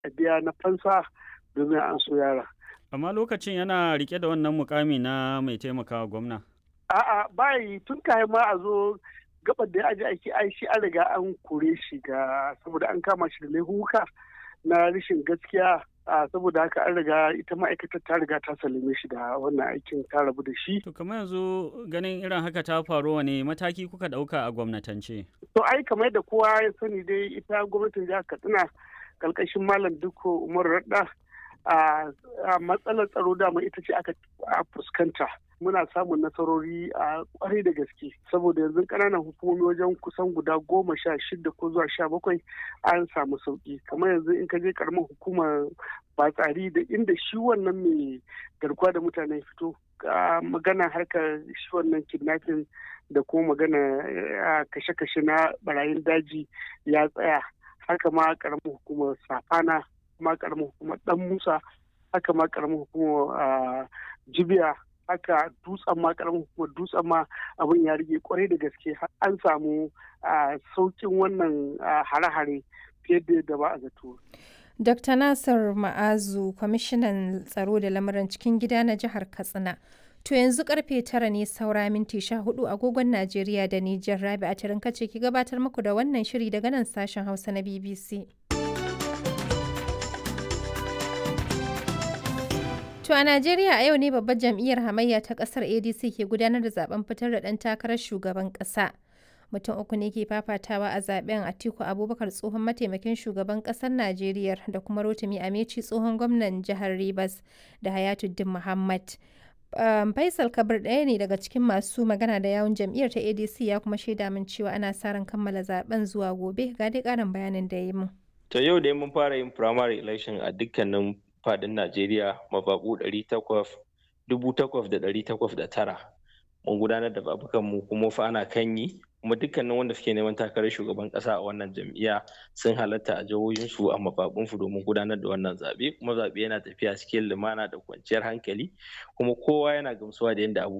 a biya na fansa domin an so yara. Amma lokacin yana rike da wannan mukami na mai taimakawa gwamna. A'a bayi tun kayan ma a zo gabar da ya aji aiki ai shi an riga an kore shi ga saboda an kama shi da laifuka na rashin gaskiya a saboda haka an riga ita ma'aikatar ta riga ta salime shi da wannan aikin ta rabu da shi. To kamar yanzu ganin irin haka ta faru wane mataki kuka ɗauka a gwamnatance? To ai kamar da kowa ya sani dai ita gwamnatin jihar Katsina kalkashin Malam Dukko Umar Radda a matsalar tsaro dama ita ce aka fuskanta. Muna samun nasarori a kwarai da gaske saboda yanzu ƙananan hukumomi wajen kusan guda goma sha shida ko zuwa sha bakwai an samu sauki kamar yanzu in ka je karamar hukumar batsari da inda shi wannan mai garkuwa da mutane fito magana harkar shi wannan kidnapping da kuma magana kashe-kashe na barayin daji ya tsaya haka ma karamar hukumar safana ma karamar hukumar dan musa haka ma karamar hukumar jibiya haka dutsen ma karamin hukumar dutsen ma abin ya rige kwarai da gaske an samu saukin wannan hare-hare fiye da yadda ba a zato. Dr. Nasir Ma'azu, kwamishinan tsaro da lamarin cikin gida na jihar Katsina. To yanzu karfe tara ne saura minti sha hudu agogon Najeriya da Nijar Rabi a kace ki gabatar muku da wannan shiri daga nan sashen Hausa na BBC. To a Najeriya a yau ne babbar jam'iyyar hamayya ta kasar ADC ke gudanar da zaben fitar da ɗan takarar shugaban ƙasa. Mutum uku ne ke fafatawa a zaben Atiku Abubakar tsohon mataimakin shugaban ƙasar Najeriya da kuma Rotimi Ameci tsohon gwamnan jihar Rivers da Hayatuddin Muhammad. Um, Faisal Kabir ɗaya ne daga cikin masu magana da yawun jam'iyyar ta ADC ya kuma shaida min cewa ana sa ran kammala zaben zuwa gobe ga dai ƙarin bayanin da yi mun. To yau dai mun fara yin primary election a dukkanin fadin Najeriya mababu tara mun gudanar da babukan mu kuma fa ana kan yi kuma dukkanin wanda suke neman takarar shugaban kasa a wannan jam'iyya sun halatta a jihohin su a mababun su domin gudanar da wannan zabe kuma zabe yana tafiya cikin lumana da kwanciyar hankali kuma kowa yana gamsuwa da yadda abu